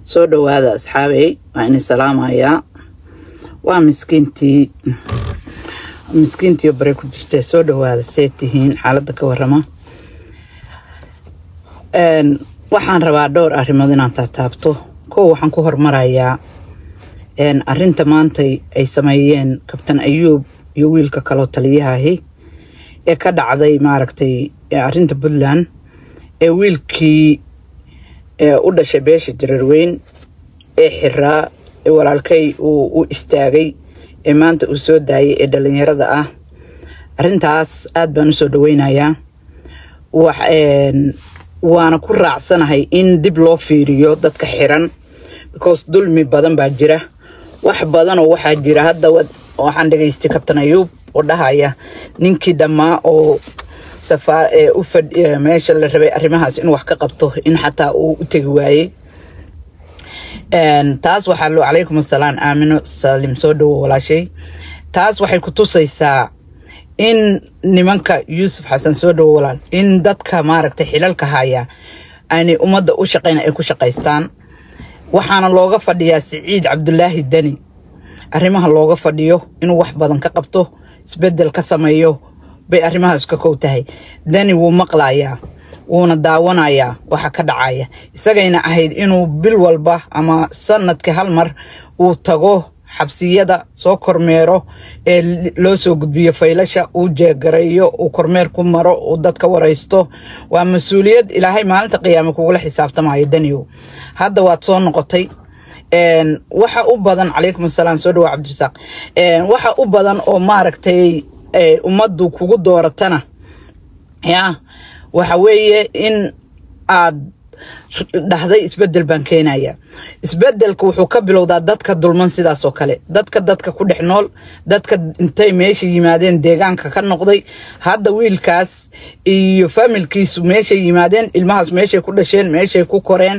soo dhawaada asxaabey waa ini salaamayaa waa miskiintii miskiintii bare ku jirta soo dhawaada see tihiin xaaladda ka warama waxaan rabaa dhowr arrimood inaan taataabto kow waxaan ku hormarayaa arinta maantay ay sameeyeen kabtan ayuub iyo wiilka kaloo taliyahaahi ee ka dhacday maaragtay arinta puntland ee wiilkii u dhashay beesha jararweyn ee xiraa ee walaalkay uu u istaagay ee maanta uu soo daayay ee dhalinyarada ah arintaas aad baan usoo dhaweynayaa waana ku raacsanahay in dib loo fiiriyo dadka xiran because dulmi badan baa jira wax badanoo waxaa jira hadda waxaan dhegaystay kabtan ayuub oo dhahaya ninkii dhammaa oo meesha la rabay arrimahaas inuu wax ka qabto in xataa uu u tegi waayey taas waxaa loo calaykum asalaam aamino salim soo dhawo walaashay taas waxay ku tusaysaa in nimanka yuusuf xasan soo dhawo walaal in dadka maaragtay xilalka haya aanay ummadda u shaqayn ay ku shaqaystaan waxaana looga fadhiyaa siciid cabdulaahi deni arrimaha looga fadhiyo inuu wax badan ka qabto isbedel ka sameeyo bay arrimahaas ka kow tahay dani wuu maqlayaa wuuna daawanayaa waxa ka dhacaya isagayna ahayd inuu bil walba ama sanadkii hal mar uu tago xabsiyada soo kormeero ee loo soo gudbiyo faylasha uu jeegareeyo uu kormeer ku maro uu dadka waraysto waa mas-uuliyad ilaahay maalinta qiyaame kugula xisaabtamayo daniyow hadda waad soo noqotay waxa u badan calaykum asalaam soo dhawaa cabdirasaaq waxa u badan oo maaragtay ummaddu kugu dooratana ya waxa weeye in aad dhahday isbedel baan keenaya isbedelka wuxuu ka bilowdaa dadka dulman sidaas oo kale dadka dadka ku dhex nool dadka intay meesha yimaadeen deegaanka ka noqday hadda wiilkaas iyo familkiisu meeshay yimaadeen ilmahaas meeshay ku dhasheen meeshay ku koreen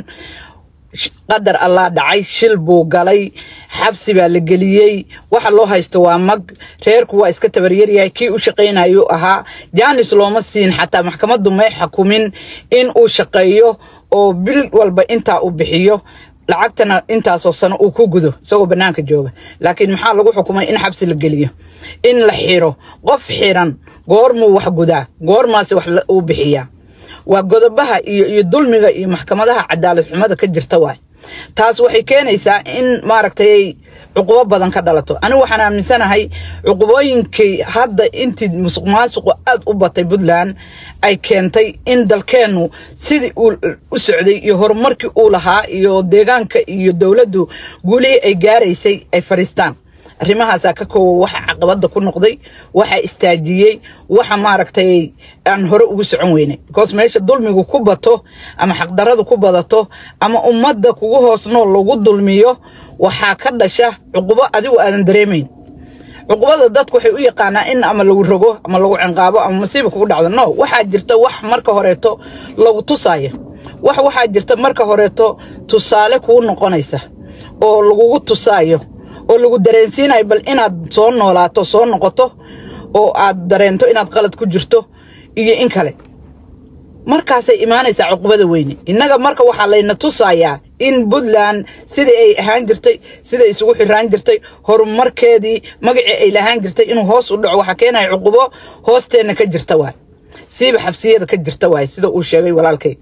qadar allah dhacay shil buu galay xabsi baa la geliyey waxa loo haysto waa mag reerku waa iska tabaryaryahay kii u shaqaynayu ahaa jaanis looma siin xataa maxkamaddu may xukumin in uu shaqeeyo oo bil walba intaa uu bixiyo lacagtana intaasoo sano uu ku gudo isagoo bannaanka jooga laakiin maxaa lagu xukumay in xabsi la geliyo in la xiro qof xiran goormuu wax gudaa goormaase wax uu bixiyaa waa godobaha iyo iyo dulmiga iyo maxkamadaha cadaalad xumada ka jirta waay taas waxay keenaysaa in maaragtay cuqubo badan ka dhalato anigu waxaan aaminsanahay cuqubooyinkii hadda intii musuq maasuqu aad u batay puntland ay keentay in dalkeennu sidii uu u socday iyo horumarkii uu lahaa iyo deegaanka iyo dowladdu guulihii ay gaaraysay ay fadhiistaan arrimahaasaa ka koowa waxa caqabada ku noqday waxa istaajiyey waxa maaragtay aan hore ugu socon weynay because meesha dulmigu ku bato ama xaqdaradu ku badato ama ummadda kugu hoos nool lagu dulmiyo waxaa ka dhasha cuqubo adigu aadan dareemayn cuqubada dadku waxay u yaqaanaa in ama lagu rogo ama lagu cinqaabo ama masiiba kugu dhacdo no waxaa jirta wax marka horeeto lagu tusaayo wax waxaa jirta marka horeeto tusaale kuu noqonaysa oo lagugu tusaayo oo lagu dareensiinayo bal inaad soo noolaato soo noqoto oo aad dareento inaad qalad ku jirto iyo in kale markaasay imaanaysaa cuqubada weyne innaga marka waxaa layna tusayaa in puntland sidai ay ahaan jirtay siday isugu xiraan jirtay horumarkeedii magacii ay lahaan jirtay inuu hoos u dhaco waxaa keenaya cuqubo hoosteenna ka jirta waay siiba xabsiyada ka jirta waay sida uu sheegay walaalkay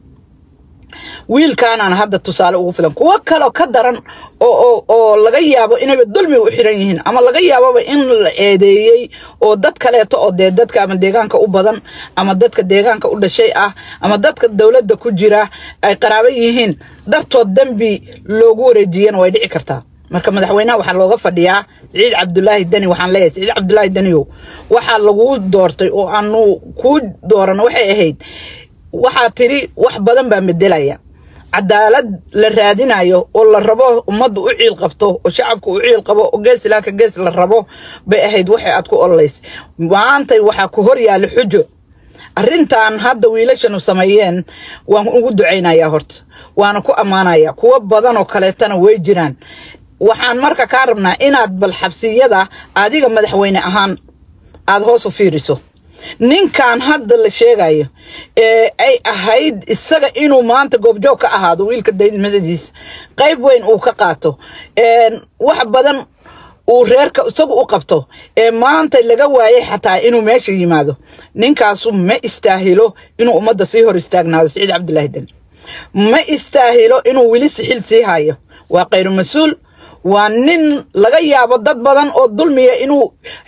wiilkaanaan hadda tusaale ugu filan kuwo kaloo ka daran oo oo laga yaabo inayba dulmiga u xiran yihiin ama laga yaaboba in la eedeeyey oo dad kaleeto oo dee dadka ama deegaanka u badan ama dadka deegaanka u dhashay ah ama dadka dowladda ku jira ay qaraabo yihiin dartood dembi loogu wareejiyana way dhici kartaa marka madaxweynaha waxaa looga fadhiyaa siciid cabdulaahi deni waxaan leeyahay siciid cabdulaahi deniyow waxaa lagu doortay oo aanu kuu doorano waxay ahayd waxaa tiri wax badan baa medelaya cadaalad la raadinayo oo la rabo ummaddu u ciil qabto oo shacabku u ciil qabo oo gees ilaa ka gees la rabo bay ahayd waxay aad ku ololays maantay waxaa ku hor yaalla xujo arrintan hadda wiilashanu sameeyeen waan ugu ducaynayaa horta waana ku ammaanayaa kuwo badan oo kaleetana way jiraan waxaan marka kaa rabnaa inaad bal xabsiyada adiga madaxweyne ahaan aada hoos u fiiriso ninkan hadda la sheegayo ee ay ahayd isaga inuu maanta goobjoog ka ahaado wiilka daydmadajiis qayb weyn uu ka qaato wax badan uu reerka isagu u qabto ee maanta laga waayay xataa inuu meesha yimaado ninkaasu ma istaahilo inuu ummadda sii hor istaagnaado siciid cabdulaahi deni ma istaahilo inuu weli sixil sii hayo waa khayru mas-uul waa nin laga yaabo dad badan oo dulmiya inuu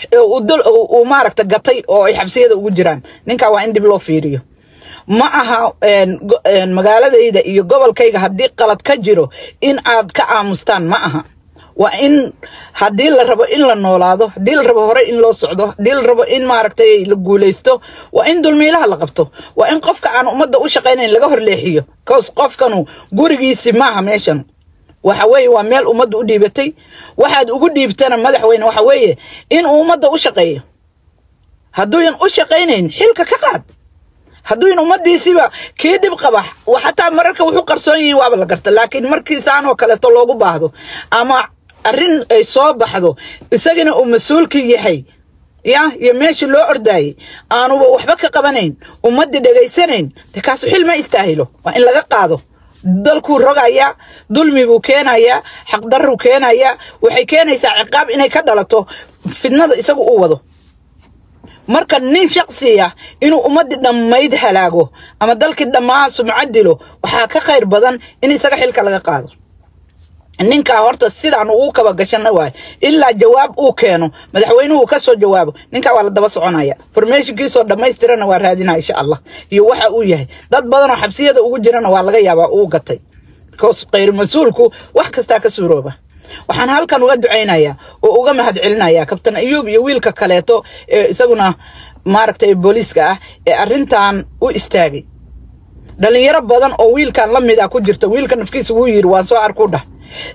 uu maaragta gatay oo ay xabsiyada ugu jiraan ninkaa waa in dib loo fiiriyo ma aha magaaladayda iyo gobolkayga haddii qalad ka jiro in aad ka aamustaan ma aha waa in haddii la rabo in la noolaado haddii la rabo hore in loo socdo haddii la rabo in maaragtay la guulaysto waa in dulmiilaha la qabto waa in qofka aan ummadda u shaqaynayn laga horleexiyo cause qofkanu gurigiisi maaha meeshan waxa weeye waa meel ummadda u dhiibatay waxaad ugu dhiibtana madaxweyne waxa weeye in uu ummadda u shaqeeyo hadduuyan u shaqaynayn xilka ka qaad hadduuyan ummaddiisiba kii dhib qaba xataa mararka wuxuu qarsoon yihiin waaba la garta laakiin markii saanoo kaleeto loogu baahdo ama arrin ay soo baxdo isagana uu mas-uulkii yahay ya iyo meeshii loo ordaayey aanuba waxba ka qabanayn ummaddii dhegaysanayn de kaasu xil ma istaahilo waa in laga qaado dalkuu rogayaa dulmi buu keenayaa xaqdarruu keenayaa waxay keenaysaa ciqaab inay ka dhalato fidnada isagu u wado marka nin shaksiya inuu ummaddii dhammayd halaago ama dalkii dhammaa sumcad dilo waxaa ka khayr badan in isaga xilka laga qaado ninkaa horta sidaan ugu kaba gashana waay ilaa jawaab uu keeno madaxweynuhu ka soo jawaabo ninkaa waa la daba soconaya formeeshinkiisoo dhammaystirana waa raadinaya insha allah iyo waxa uu yahay dad badanoo xabsiyada ugu jirana waa laga yaabaa uu gatay bcause khayr mas-uulku wax kastaa ka suurooba waxaan halkan uga ducaynayaa oo uga mahad celinayaa kabtan ayuub iyo wiilka kaleeto ee isaguna maaragtay booliiska ah ee arrintan u istaagay dhalinyaro badan oo wiilkan la mid ah ku jirta wiilka nafkiisa wuu yidhi waan soo arku dhah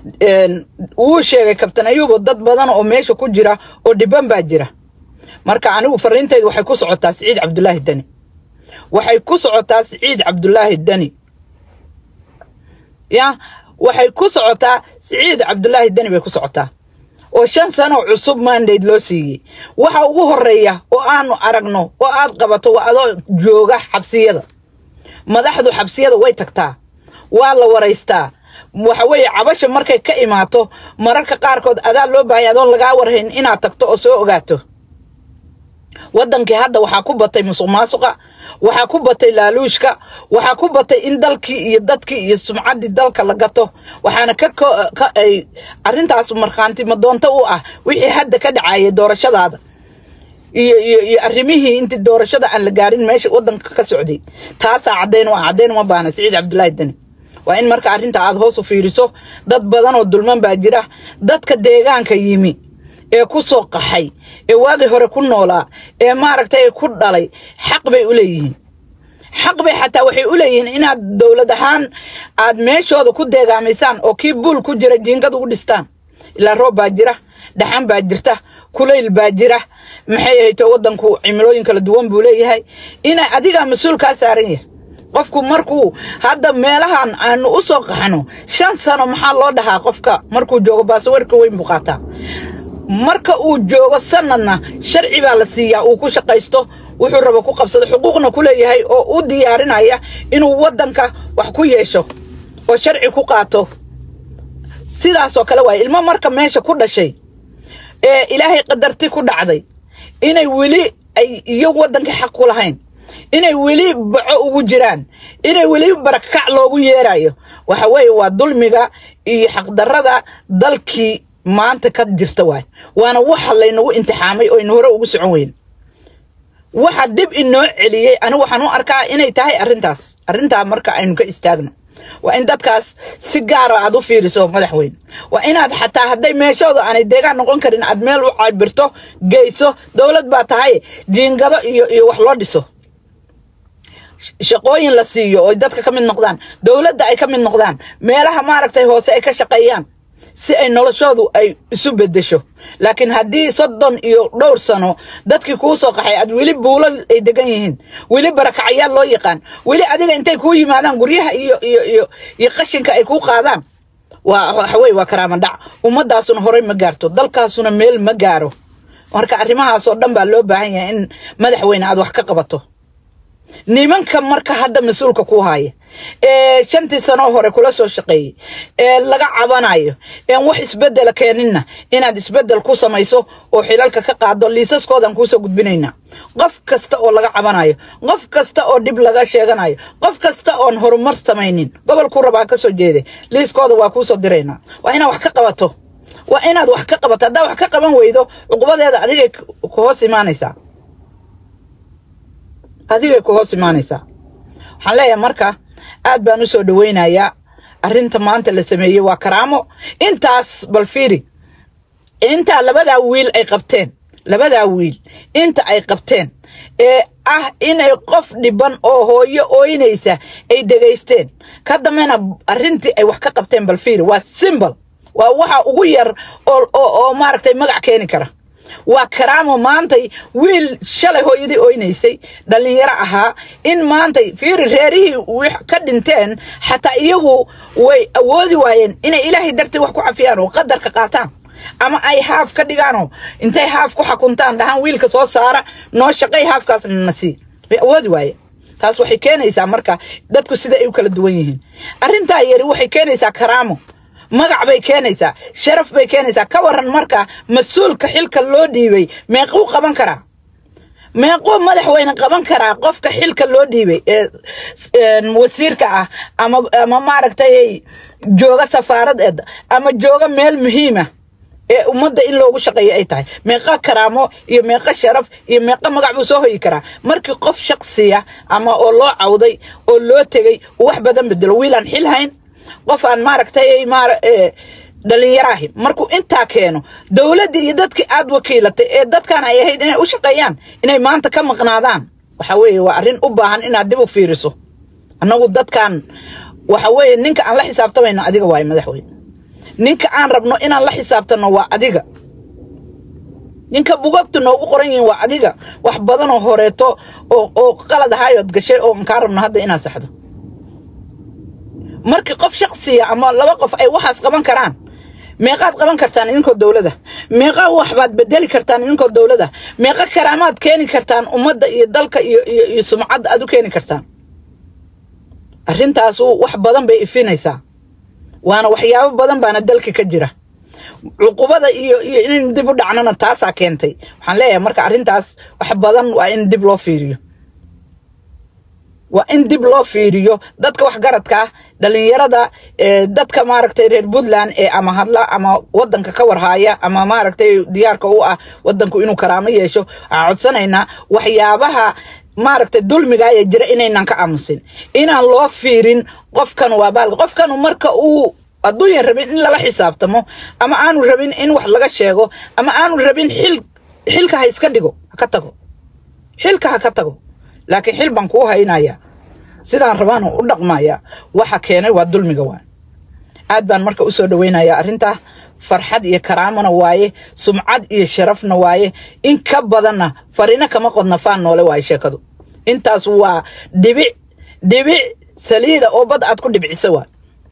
wuu sheegay kabtan ayuubo dad badan oo meesha ku jira oo dhiban baa jira marka anigu fariintaydu waxay ku socotaa siciid cabdulaahi deni waxay ku socotaa siciid cabdulaahi deni ya waxay ku socotaa siciid cabdulaahi deni bay ku socotaa oo shan sano cusub mandate loo siiyey waxa ugu horeeya oo aanu aragno oo aad qabato waa adoo jooga xabsiyada madaxdu xabsiyada way tagtaa waa la waraystaa waxa weeye cabasha markay ka imaato mararka qaarkood adaa loo baahaya adoon lagaa warhayn inaad tagto oo soo ogaato waddankii hadda waxaa ku batay musuq maasuqa waxaa ku batay laaluushka waxaa ku batay in dalkii iyo dadkii iyo sumcaddii dalka la gato waxaana ka ay arrintaas markhaanti madoonto u ah wixii hadda ka dhacayay doorashadaada iyo iyo iyo arrimihii intii doorashada aan la gaarin meesha waddanka ka socday taasaa caddayn u ah caddayn uma baahna siciid cabdulaahi deni waa in marka arrinta aad hoos u fiiriso dad badan oo dulman baa jira dadka deegaanka yimi ee ku soo qaxay ee waagii hore ku noolaa ee maaragtay ku dhalay xaq bay u leeyihiin xaq bay xataa waxay u leeyihiin inaad dowlad ahaan aad meeshooda ku deegaamaysaan oo kii buul ku jira jiingad ugu dhistaan ilaa roob baa jira dhaxan baa jirta kulayl baa jira maxay ahayto waddanku cimilooyin kala duwan buu leeyahay ina adigaa mas-uul kaa saaran yahay qofku markuu hadda meelahan aanu u soo qaxno shan sano maxaa loo dhahaa qofka markuu joogo baasawarka weyn buu qaataa marka uu joogo sanadna sharci baa la siiyaa uu ku shaqaysto wuxuu rabo ku qabsado xuquuqna ku leeyahay oo u diyaarinaya inuu waddanka wax ku yeesho oo sharci ku qaato sidaasoo kale waay ilmo marka meesha ku dhashay ee ilaahay qadarti ku dhacday inay weli ay iyagu waddankii xaq ku lahayn inay weli baco ugu jiraan inay weli barakac loogu yeerayo waxa weeye waa dulmiga iyo xaqdarrada dalkii maanta ka jirta waay waana waxa laynagu intixaamay oo aynu hore ugu socon weyn waxa dib inoo celiyey anigu waxaan u arkaa inay tahay arrintaas arrintaa marka aynu ka istaagno waa in dadkaas si gaara aad u fiiriso madaxweyne waa inaad xataa hadday meeshooda aanay deegaan noqon karin aad meel u cabirto geyso dowlad baa tahay jiingado iyo iyo wax loo dhiso shaqooyin la siiyo oo dadka ka mid noqdaan dowladda ay ka mid noqdaan meelaha maaragtay hoose ay ka shaqeeyaan si ay noloshoodu ay isu bedesho laakiin haddii soddon iyo dhowr sano dadkii kuu soo qaxay aad weli buulo ay degan yihiin weli barakacayaal loo yaqaan weli adiga intay kuu yimaadaan guryaha iyo iyo iyo iyo qashinka ay kuu qaadaan waa waxaweye waa karaama dhac ummadaasuna horey ma gaarto dalkaasuna meel ma gaaro marka arrimahaasoo dhan baa loo baahan yahay in madaxweyne aad wax ka qabato nimanka marka hadda mas-uulka ku haya ee shantii sanoo hore kula soo shaqeeyey ee laga cabanayo een wax isbedela keeninna inaad isbedel ku samayso oo xilalka ka qaado liisaskoodan kuusoo gudbinaynaa qof kasta oo laga cabanayo qof kasta oo dhib laga sheeganayo qof kasta oon horumar samaynin gobolkuu rabaa ka soo jeeday liiskooda waa kuusoo diraynaa waa inaad wax ka qabato waa inaad wax ka qabato haddaa wax ka qaban weydo cuqubadeeda adigay ku hoos imaanaysaa adigay ku hoos imaanaysaa waxaan leeyahay marka aad baan u soo dhaweynayaa arrinta maanta la sameeyey waa karaamo intaas bal fiiri intaa labadaa wiil ay qabteen labadaa wiil inta ay qabteen ee ah inay qof dhiban oo hooyo ooynaysa ay dhegaysteen ka dambena arrintii ay wax ka qabteen bal fiiri waa simbol waa waxa ugu yar oo oo maaragtay magac keeni kara waa karaamo maantay wiil shalay hooyadii oynaysay dhallinyaro ahaa in maantay fiiri reerihii wix ka dhinteen xataa iyagu way awoodi waayeen inay ilaahay dartii wax ku cafiyaan oo qadarka qaataan ama ay haaf ka dhigaanoo intay haaf ku xakuntaan dhahaan wiilka soo saara noo shaqay haafkaasna na sii way awoodi waayeen taas waxay keenaysaa marka dadku sida ay u kala duwan yihiin arrintaa yari waxay keenaysaa karaamo magac bay keenaysaa sharaf bay keenaysaa ka waran marka mas-uulka xilka loo dhiibay meequu qaban karaa meequu madaxweyne qaban karaa qofka xilka loo dhiibay ee wasiirka ah ama ama maaragtay jooga safaaradeeda ama jooga meel muhiima ee ummadda in loogu shaqeeyo ay tahay meeqa karaamo iyo meeqa sharaf iyo meeqa magac buu soo hoyi karaa markii qof shaqsiya ama oo loo cawday oo loo tegay uu wax badan bedelo wiilaan xil hayn qof aan maaragtay dhalinyaraahi markuu intaa keeno dowladdii iyo dadkii aad wakiilatay ee dadkan ay ahayd inay u shaqeeyaan inay maanta ka maqnaadaan waxa weeye waa arrin u baahan inaad dib u fiiriso annagu dadkan waxa weeye ninka aan la xisaabtamayno adiga waaye madaxweyne ninka aan rabno inaan la xisaabtanno waa adiga ninka bugagta noogu qoran yihiin waa adiga wax badanoo horeeto oo oo qalad ahaayood gashay oo aan kaa rabno hadda inaad saxdo markii qof shaqsiya ama laba qof ay waxaas qaban karaan meeqaad qaban kartaan idinkoo dowlada meeqa waxbaad bedeli kartaan idinkoo dowlada meeqa karaamaad keeni kartaan ummadda iyo dalka iyo iyo iyo sumcadda aad u keeni kartaan arrintaasu wax badan bay ifinaysaa waana waxyaabo badan baana dalka ka jira cuqubada iyo iyo in dib u dhacnona taasaa keentay waxaan leeyahay marka arrintaas wax badan waa in dib loo fiiriyo waa in dib loo fiiriyo dadka waxgaradka ah dhalinyarada dadka maaragtay reer puntland ee ama hadla ama wadanka ka warhaaya ama maaragtay diyaarka u ah wadanku inuu karaamo yeesho waxaan codsanaynaa waxyaabaha maaragtay dulmigaaya jira inaynan ka aamusin inaan loo fiirin qofkan waa baal qofkanu marka uu hadduuyan rabin in lala xisaabtamo ama aanu rabin in wax laga sheego ama aanu rabin xil xilka ha iska dhigo ha ka tago xilka ha ka tago laakiin xil baan kuu haynaya sidaan rabaan u dhaqmaya waxa keenay waa dulmiga waay aad baan marka usoo dhaweynaya arrintaa farxad iyo karaamona waaye sumcad iyo sharafna waaye in ka badanna farina kama qodna faan noole waaye sheekadu intaas waa dhibic dhibic saliida oo bad aad ku dhibcisa waay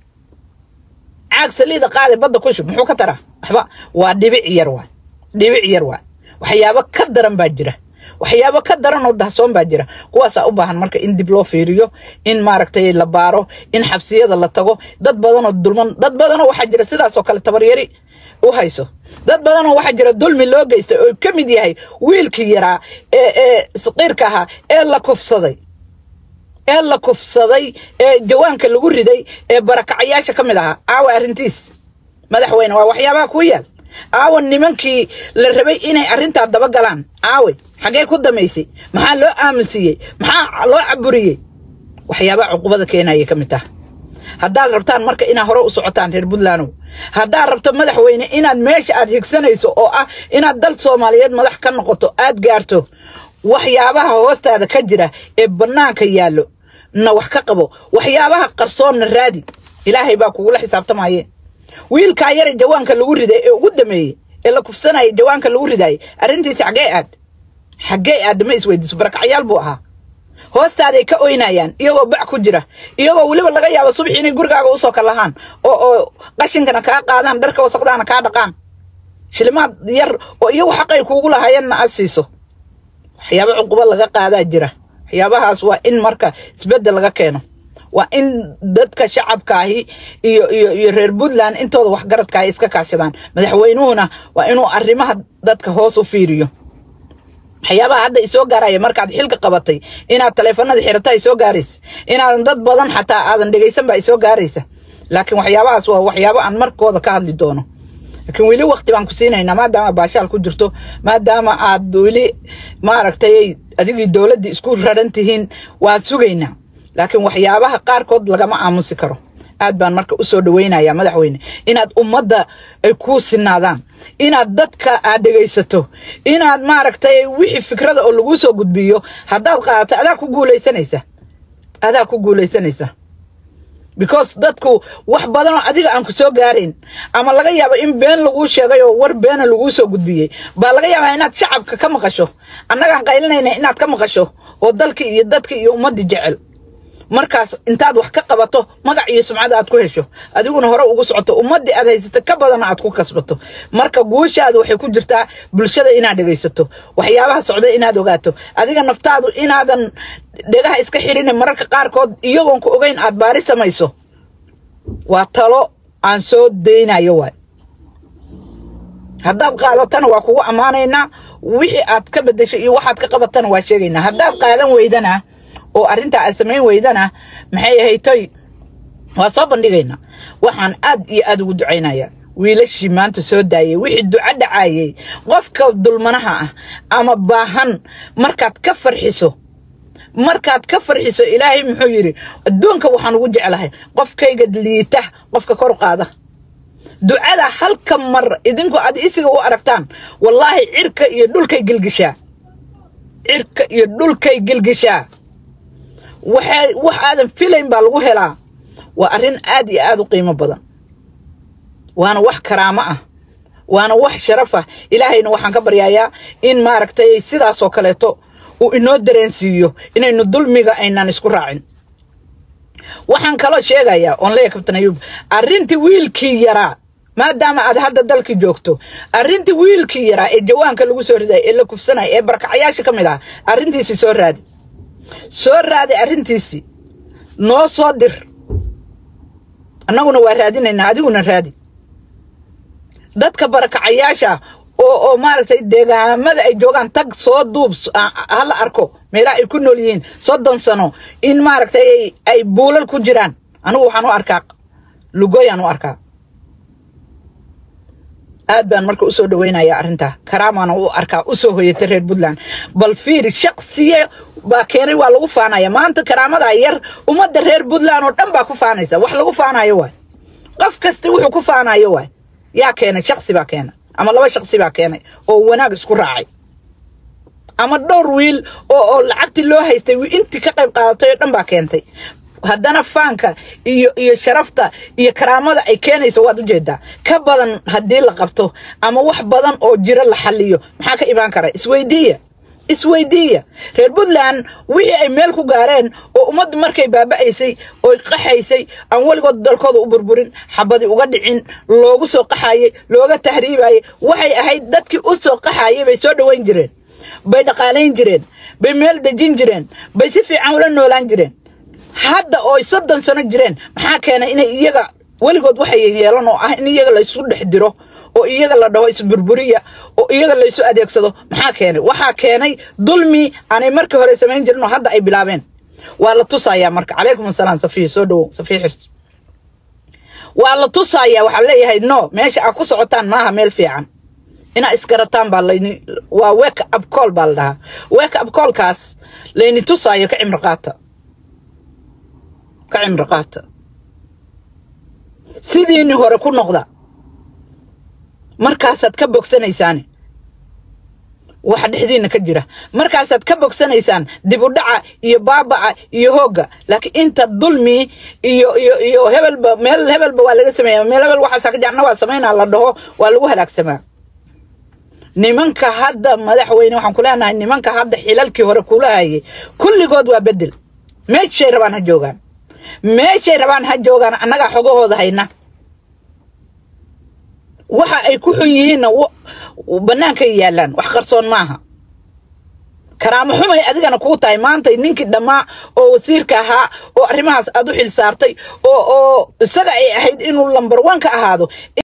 caag saliida qaade badda ku shub muxuu ka taraa waxba waa dhibic yar waay dhibic yar waay waxyaabo ka daran baa jira waxyaabo ka daran oo dahsoon baa jira kuwaasaa u baahan marka in dib loo fiiriyo in maaragtay la baaro in xabsiyada la tago dad badanoo dulman dad badanoo waxaa jira sidaasoo kale tabaryari u hayso dad badanoo waxaa jira dulmi loo geystay oo ka mid yahay wiilkii yaraa ee ee saqiirka ahaa ee la kufsaday ee la kufsaday ee jawaanka lagu riday ee barakacayaasha ka mid ahaa aawa arrintiis madaxweyne waa waxyaabaha kuu yaal aawa nimankii la rabay inay arrintaa dabagalaan aawe xaggee ku damaysay maxaa loo aaminsiiyey maxaa loo caburiyey waxyaabaha cuqubada keenayay ka mid taha haddaad rabtaan marka inaad hore u socotaan reer puntlandow haddaad rabto madaxweyne inaad meesha aad higsanayso oo ah inaad dal soomaaliyeed madax ka noqoto aad gaarto waxyaabaha hoostaada ka jira ee bannaanka yaallo na wax ka qabo waxyaabaha qarsoonna raadi ilaahay baa kugula xisaabtamaye wiilkaa yare jawaanka lagu riday ee ugu dameeyey ee la kufsanayay jawaanka lagu ridaayay arrintiisi xaggee aad xaggee aad ma isweydiiso barakacyaal buu ahaa hoostaaday ka oynayaan iyagoo bac ku jira iyagoo weliba laga yaabo subaxi inay gurigaaga usoo kalahaan oo oo qashinkana kaa qaadaan dharka wasaqdaana kaa dhaqaan shilimaad yar oo iyagu xaqay kuugu lahaayeenna aad siiso waxyaaba cuqubo laga qaadaa jira waxyaabahaas waa in marka isbeddel laga keeno waa in dadka shacabkaahi iyo iyo iyo reer puntland intooda waxgaradkaahi iska kaashadaan madaxweynuhuna waa inuu arrimaha dadka hoos u fiiriyo waxyaabaha hadda isoo gaaraya markaad xilka qabatay inaad taleefanada xirata ay soo gaaraysa inaadan dad badan xataa aadan dhegaysan baa isoo gaaraysa laakiin waxyaabahaas waa waxyaabo aan markooda ka hadli doono laakiin weli waqti baan ku siinaynaa maadaama baashaal ku jirto maadaama aad weli maaragtay adigii dowladdii isku raran tihiin waan sugaynaa laakiin waxyaabaha qaarkood lagama aamusi karo aad baan marka usoo dhaweynaya madaxweyne inaad ummadda ay kuu sinaadaan inaad dadka aad dhegaysato inaad maaragtay wixii fikrada oo laguu soo gudbiyo haddaad qaadato adaa ku guulaysanaysa adaa ku guulaysanaysa because dadku wax badanoo adiga aan ku soo gaarayn ama laga yaabo in been laguu sheegay oo war beena laguu soo gudbiyey baa laga yaabaa inaad shacabka ka maqasho annagaan qaylinayna inaad ka maqasho oo dalka iyo dadka iyo ummadda jecel markaas intaad wax ka qabato magac iyo sumcada aad ku hesho adiguna hore ugu socoto ummaddii aad haysato ka badana aad ku kasbato marka guushaada waxay ku jirtaa bulshada inaad dhegaysato waxyaabaha socda inaad ogaato adiga naftaadu inaadan dhegaha iska xirin mararka qaarkood iyagoon ku ogeyn aad baari samayso waa talo aan soo daynayo waay haddaad qaadatana waa kugu ammaanaynaa wixii aad ka bedeshay iyo waxaad ka qabatana waa sheegaynaa haddaad qaadan weydana oo arrintaa aad samayn weydana maxay ahaytoy waa soo bandhigaynaa waxaan aad iyo aad ugu ducaynayaa wiilashii maanta soo daayay wixii duco dhacaayay qofka dulmanaha ah ama baahan markaad ka farxiso markaad ka farxiso ilaahay muxuu yidhi adduunka waxaan ugu jeclahay qofkayga liita qofka kor qaada ducada halka mar idinku aad isiga u aragtaan wallaahi cirka iyo dhulkay gilgishaa cirka iyo dhulkay gilgishaa waxay wax aadan filayn baa lagu helaa waa arrin aad iyo aad u qiimo badan waana wax karaamo ah waana wax sharaf ah ilaahayna waxaan ka baryayaa in maaragtay sidaasoo kaleeto uu inoo dareensiiyo inaynu dulmiga aynaan isku raacin waxaan kaloo sheegayaa oon leeya kabtan ayuub arrintii wiilkii yaraa maadaama aad hadda dalkii joogto arrintii wiilkii yaraa ee jawaanka lagu soo riday ee la kufsanaya ee barakacayaasha ka mid ah arrintiisii soo raadi soo raadi arrintiisii noo soo dir annaguna waa raadinaynaa adiguna raadi dadka barakacayaasha oo oo maaragtay deegaamada ay joogaan tag soo duub hala arko meelaha ay ku nool yihiin soddon sano in maaragtay ay buulal ku jiraan anigu waxaan u arkaa lugoyaan u arkaa aad baan marka usoo dhaweynaya arrintaa karaamaan u arkaa usoo hoyata reer puntland bal fiiri shaqsiye baa keenay waa lagu faanaya maanta karaamadaa yar ummadda reer puntland oo dhan baa ku faanaysa wax lagu faanayo waay qof kasta wuxuu ku faanayo waay yaa keenay shaksi baa keenay ama laba shaksi baa keenay oo wanaag isku raacay ama dhowr wiil oo oo lacagtii loo haystay intii ka qayb qaadatay oo dhan baa keentay haddana faanka iyo iyo sharafta iyo karaamada ay keenayso waad ujeedaa ka badan haddii la qabto ama wax badan oo jiro la xaliyo maxaa ka imaan kara isweydiiya isweydiiya reer puntland wixii ay meel ku gaareen oo ummaddu markay baaba'aysay oy qaxaysay aan weligood dalkooda u burburin xabadi uga dhicin loogu soo qaxayay looga tahriibayay waxay ahayd dadkii u soo qaxayay bay soo dhoweyn jireen bay dhaqaalayn jireen bay meel dejin jireen bay si fiican ula noolaan jireen hadda ooy soddon sano jireen maxaa keenay inay iyaga weligood waxay yeelan oo ah in iyaga laysu dhex diro oo iyaga la dhaho isburburiya oo iyaga laysu adeegsado maxaa keenay waxaa keenay dulmi aanay markii hore samayn jirin oo hadda ay bilaabeen waa la tusayaa marka calaykum asalaam safiya soo dhowow safiya xirs waa la tusayaa waxaa leeyahay no meesha aad ku socotaan maaha meel fiican inaa isgarataan baa layni waa wake up call baa la dhahaa wake up callkaas layni tusaayo ka cimri qaata ka cimri qaata sidiini hore ku noqda markaasaad ka bogsanaysaane waxa dhexdiina ka jira markaasaad ka bogsanaysaan dib u dhaca iyo baaba'a iyo hoogga laakiin inta dulmi iyo iyo iyo hebelba meel hebelba waa laga sameeya meel hebel waxaasa ka jacna waa samaynaa la dhaho waa lagu halaagsamaa nimanka hadda madaxweyne waxaan ku leenahay nimanka hadda xilalkii hore kula hayay kulligood waa bedel meeshay rabaan ha joogaan meeshay rabaan ha joogaan annagaa xogahooda hayna waxa ay ku xun yihiinna bannaanka yaalaan wax qarsoon maaha karaamo xumay adigana kuu tahay maanta ninkii dhammaa oo wasiirka ahaa oo arrimahaas aad u xil saartay oo oo isaga ay ahayd inuu lambar one ka ahaado